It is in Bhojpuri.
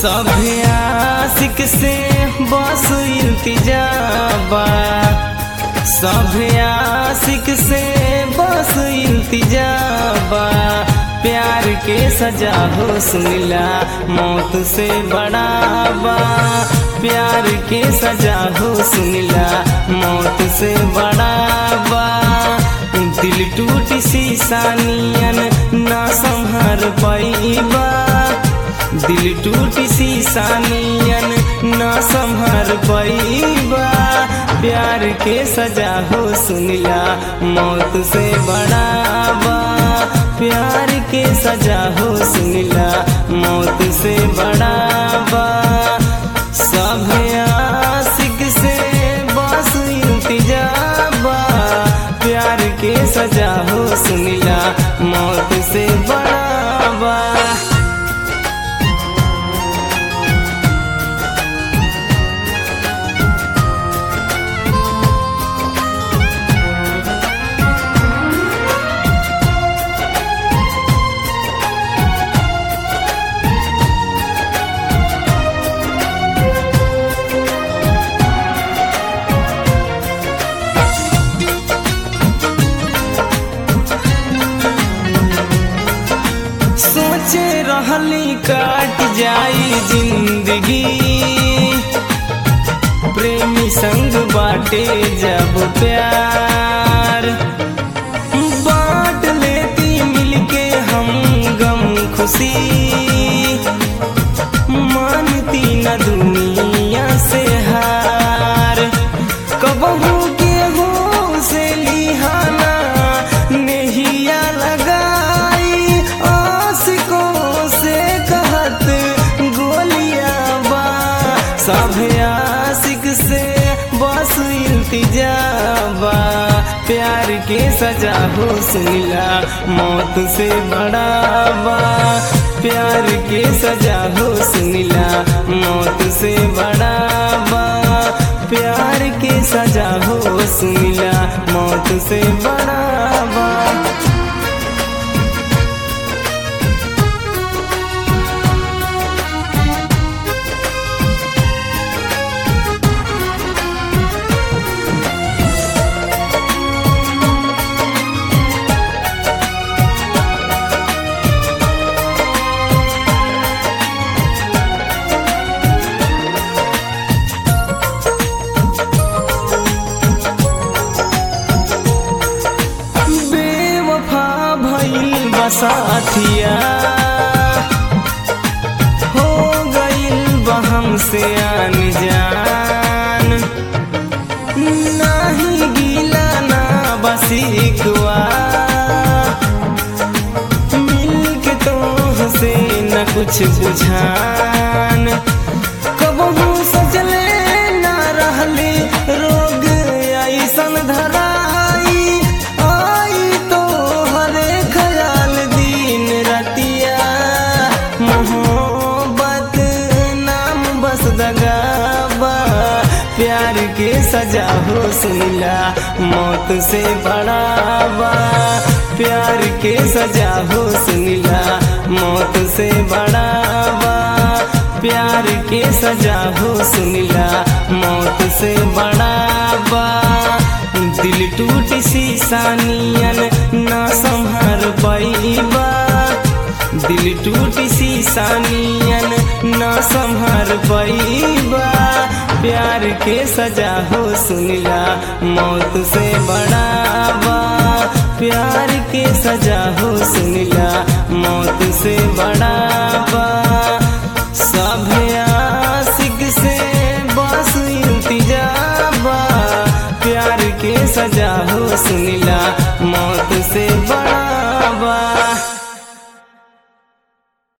सभे आशिक से बस इल्तिजाबा सभे आशिक से बस इल्तिजाबा प्यार के सजा हो सुनिला मौत से बड़ाबा प्यार के सजा हो सुनिला मौत से बड़ाबा दिल टूट सी सानियन ना संभर पैबा दिल टूट सी सानियन ना संभर पैबा प्यार के सजा हो सुनिला मौत से बड़ाबा प्यार के सजा हो सुनिला मौत से बड़ाबा सब आशिक से बस इंतजाबा प्यार के सजा हो सुनिला मौत से बड़ाबा सोचे रहली काट जाई जिंदगी प्रेमी संग बाटे जब प्यार बांट लेती मिलके हम गम खुशी मानती न दुनिया से हार कबहू के हो से लिहाना नेहिया लगाई आशिकों से कहत गोलियां बा सब आशिक से बस इल्तिजाबा प्यार के सजा हो सुनिला मौत से बड़ाबा प्यार के सजा हो सुनिला मौत से बड़ाबा प्यार के सजा हो सुनिला मौत से बड़ाबा बेवफा भइल बसाथिया हो गइल बहम से आन जान नाही गीला ना बसिकवा मिल के तो से न कुछ बुझान कबहू सजले ना रहली रोग ऐसन धराई आई तो हरे ख्याल दिन रतिया मोहब्बत नाम बस दगाबा प्यार के सजा हो सुनिला मौत से बड़ाबा प्यार के सजा हो सुनिला मौत से बड़ाबा प्यार के सजा हो सुनिला मौत से बड़ाबा दिल टूट सी सानियन ना संभर पैबा दिल टूट सी सानियन ना संभर पैबा प्यार के सजा हो सुनिला मौत से बड़ाबा प्यार के सजा हो सुनिला मौत से बड़ाबा सब आशिक से बस इंतजाबा प्यार के सजा हो सुनिला मौत से बड़ाबा